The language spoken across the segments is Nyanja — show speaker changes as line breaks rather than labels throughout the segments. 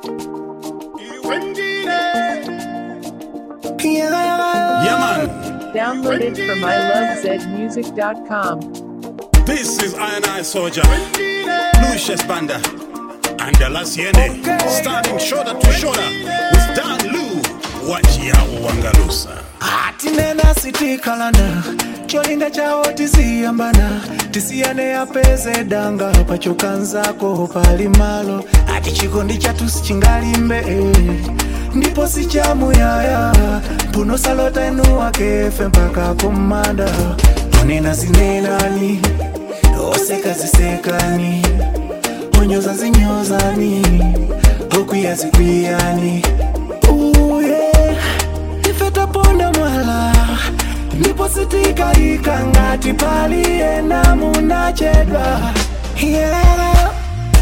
Yeah, man.
Downloaded from ilovezmusic.com.
This is Iron Eye Soldier, Lucius Banda, and the Lasiene, standing shoulder to shoulder with Dan Lu, Wachia Wangalusa.
hatinena sitikalana cholinga chawo tisiyambana tisiyane apeze danga pachokanzako pali malo ati chikondi chatu sichingalimbe eh. ndipo sichamuyaya mpuno salota enu wakefe mpaka kumanda onena zinenani oseka zisekani onyoza zinyozani okwiya zikwiyani uye ife taponda mwala ndipo sitikaika ngati paliyena munachedwa yeah.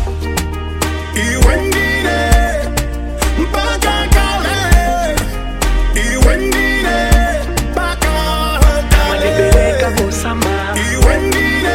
Iwe ndine mpaka kale, iwe ndine mpaka
Manibereka
kale,
kusama
iwe ndine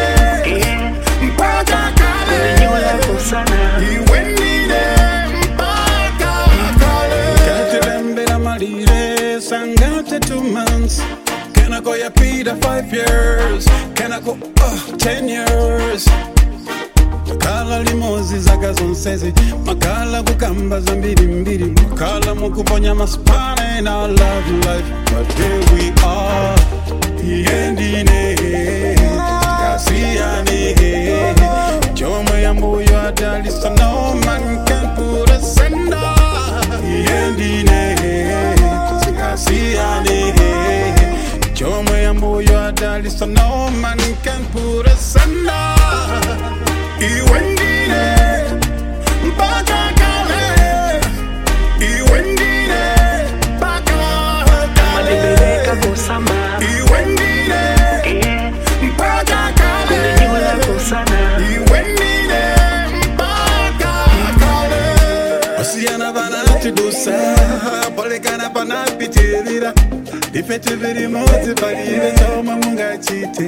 mpaka kale.
kusana
Iwe ndine mpaka kale. Katilembera malire sangate two months. Can I go ya pida five years? Can I go uh, ten years? makala limozi zaka zonsezi makala kukamba za mbirimbiri makala mukuponya masipana in our love life but here we are iyendine tikasiyane chomwe yambuyo adalisa no man can put us under iyendine tikasiyane chomwe yambuyo adalisa no man can put us under Iwe ndine mpaka kale, iwe ndine mpaka
Manibereka
kale,
kusama
iwe ndine mpaka kale,
kusana
iwe ndine mpaka kale. Osiyana banatidusa, polekana panapitirira, ifete biri moti palibe choma mungachite.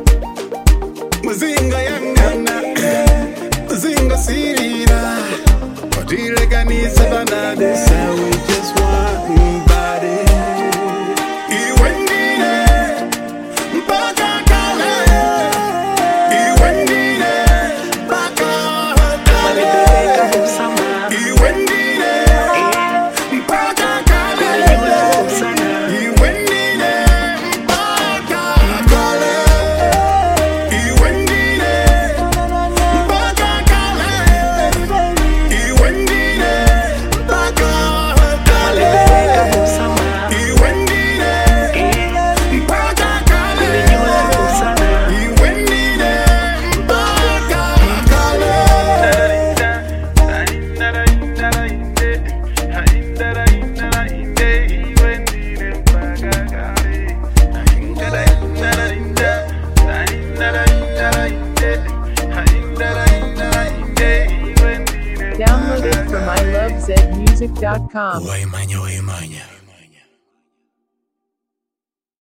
muzinga yangana muzinga sirira watilekanisa banadesa we just one body iwe ndine mpaka kale iwe ndine mpaka
Manibereka
kale
kusama
iwe ndine mpaka kale
kusana
iwe ndine mpaka kale iwe ndine mpaka kale iwe ndine mpaka
Manibereka
kale
kusama
iwe ndine mpaka kale
kusana
iwe ndine mpaka kale
Downloaded from ilovezmusic.com.
waimanya waimanya